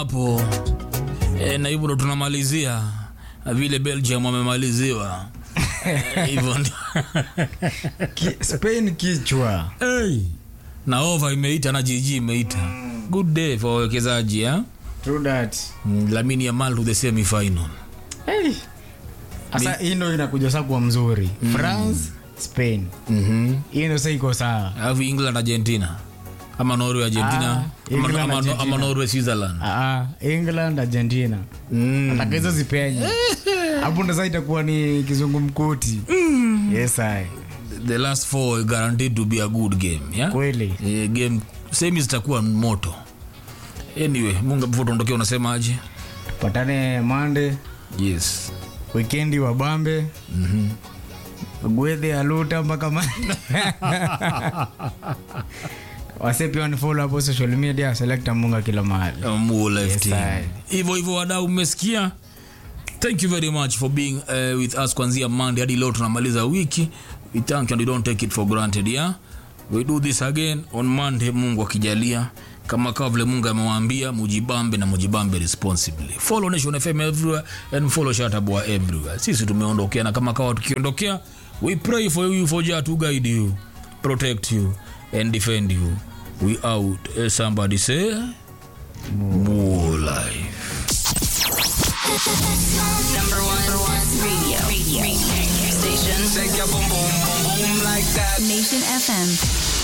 hapo e, na hivyo ndo tunamalizia vile Belgium wamemaliziwa Eh, hivyo ndio Ki, Spain kichwa hey. na over imeita na jiji imeita good day for wawekezaji eh? True that. Mm, Lamine Yamal to the semi final Hey. Asa hii ndo inakuja saa kuwa mzuri France Spain mhm hii ndo saa iko sawa alafu England Argentina ama Norway Argentina Ah, ama, England, ama, ama Argentina. Norway Switzerland Ah, England Argentina mm. Nataka hizo zipenye hapo ndo saa itakuwa ni kizungumkuti yes I. the last four guaranteed to be a good game yeah? kweli Eh, game semi zitakuwa moto anyway munga before tuondokea unasemaje patane mande yes wikendi wa bambe gwedhe aluta mpaka ma- wase pia wanifollow hapo social media selekta munga kila mahali Mu left Yes, in. I. hivyo hivyo wadau mmesikia thank you very much for being uh, with us kwanzia monday hadi leo tunamaliza wiki we thank you and we don't take it for granted yeah we do this again on monday mungu akijalia kama kawa vile mungu amewaambia mujibambe na mujibambe responsibly follow nation fm everywhere and follow shatabwa everywhere sisi tumeondokea na kama kawa tukiondokea we pray for you for jah to guide you protect you and defend you we out Eh, somebody say more life Number one, number one radio, radio, radio station. Shake your boom boom boom boom like that. Nation FM.